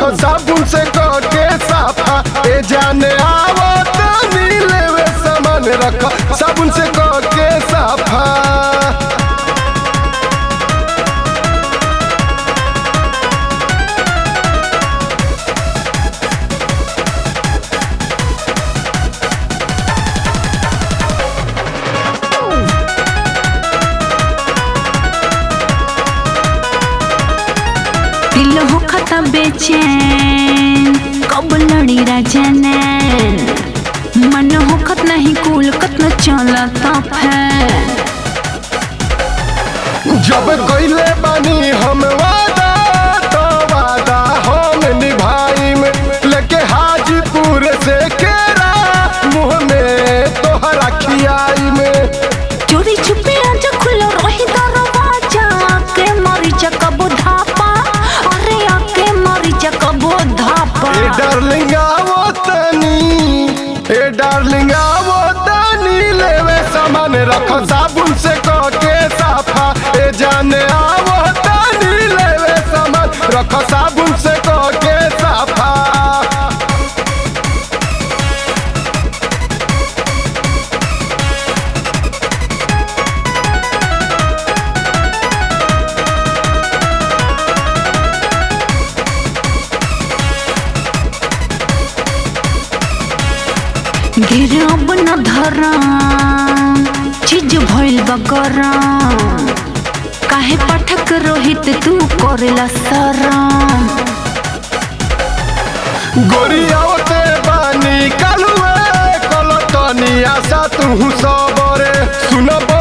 साबुन से के साफा ए जाने आवो तनी लेवे सामान रख साबुन से के साफा दिल हो खता बेचैन कब लड़ी राजनैन मन हो खत नहीं कुल कत न चलता फैन जब कइले बानी हम वादा तो वादा हम निभाई में लेके हाजीपुर से केरा मुंह में तोहरा खियाई में चोरी छुपे आज खुलो रही दरवाजा के मरी कबो धापा अरे आके मरी कबो धापा ए डार्लिंग आवो तनी ए डार्लिंग आवो तनी लेवे सामान रखो साबुन से के साफा ए जाने आवो तनी लेवे सामान रखो साबुन से के साफा गिरब न धरा चीज भइल बकरा काहे पाठक रोहित तू करेला शरम गोरियावते बानी कालुए कलतनी आशा तू सबरे सुनब